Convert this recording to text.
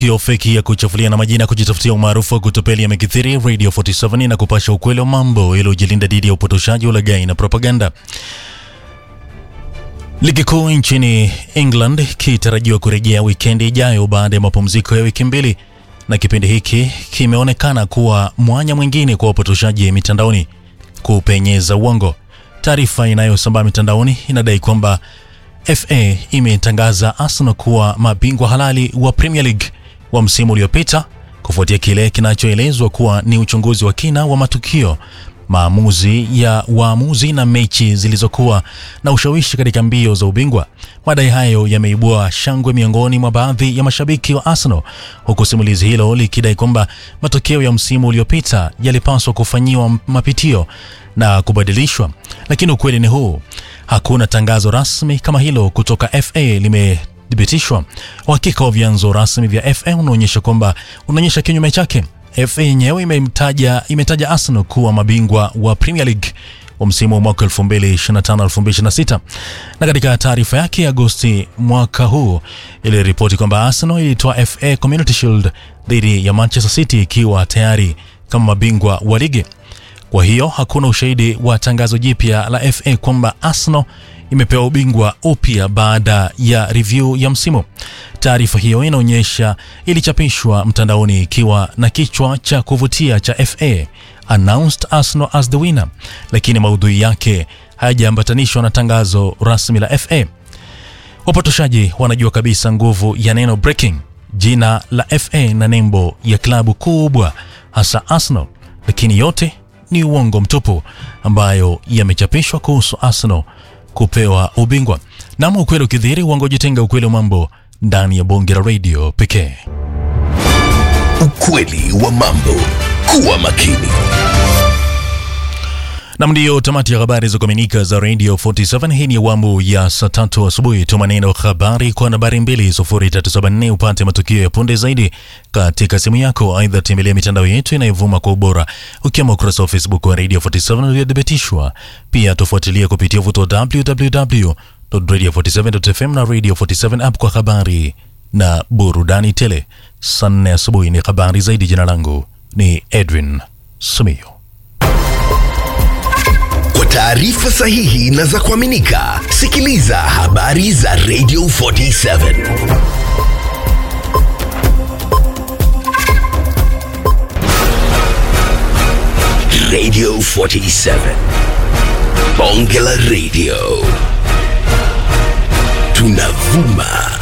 Hiyo feki ya kuchafulia na majina kujitafutia umaarufu wa kutopeli yamekithiri Radio 47 na kupasha ukweli wa mambo ili ujilinda dhidi ya upotoshaji, ulaghai na propaganda. Ligi kuu nchini England kitarajiwa kurejea wikendi ijayo baada ya mapumziko ya wiki mbili, na kipindi hiki kimeonekana kuwa mwanya mwingine kwa wapotoshaji mitandaoni kupenyeza uongo. Taarifa inayosambaa mitandaoni inadai kwamba FA imetangaza Arsenal kuwa mabingwa halali wa Premier League wa msimu uliopita kufuatia kile kinachoelezwa kuwa ni uchunguzi wa kina wa matukio, maamuzi ya waamuzi na mechi zilizokuwa na ushawishi katika mbio za ubingwa. Madai hayo yameibua shangwe miongoni mwa baadhi ya mashabiki wa Arsenal, huku simulizi hilo likidai kwamba matokeo ya msimu uliopita yalipaswa kufanyiwa mapitio na kubadilishwa, lakini ukweli ni huu: hakuna tangazo rasmi kama hilo kutoka FA limethibitishwa. Uhakika wa vyanzo rasmi vya FA unaonyesha kwamba unaonyesha kinyume chake. FA yenyewe imemtaja imetaja Arsenal kuwa mabingwa wa Premier League wa msimu wa mwaka 2025-2026 na katika taarifa yake Agosti mwaka huu iliripoti kwamba Arsenal ilitoa FA Community Shield dhidi ya Manchester City ikiwa tayari kama mabingwa wa ligi. Kwa hiyo hakuna ushahidi wa tangazo jipya la FA kwamba Arsenal imepewa ubingwa upya baada ya review ya msimu. Taarifa hiyo inaonyesha ilichapishwa mtandaoni ikiwa na kichwa cha kuvutia cha FA announced Arsenal as the winner, lakini maudhui yake hayajaambatanishwa na tangazo rasmi la FA. Wapotoshaji wanajua kabisa nguvu ya neno breaking, jina la FA na nembo ya klabu kubwa, hasa Arsenal, lakini yote ni uongo mtupu ambayo yamechapishwa kuhusu Arsenal kupewa ubingwa. Nam ukweli ukidhihiri, uongo jitenga. Ukweli wa mambo ndani ya bonge la radio pekee. Ukweli wa mambo. Kuwa makini. Nam, ndiyo tamati ya habari za kuaminika za Radio 47. Hii ni awamu ya saa tatu asubuhi. Tuma neno habari kwa nambari 2374 upate matukio ya punde zaidi katika simu yako. Aidha, tembelea mitandao yetu inayovuma kwa ubora, ukiwemo ukurasa wa Facebook wa Radio 47 uliothibitishwa. Pia tufuatilia kupitia uvuto wa www.radio47.fm na Radio 47 app kwa habari na burudani tele. Saa nne asubuhi ni habari zaidi. Jina langu ni Edwin Sumio. Kwa taarifa sahihi na za kuaminika, sikiliza habari za Radio 47. Radio 47. Bonge la Radio. Tunavuma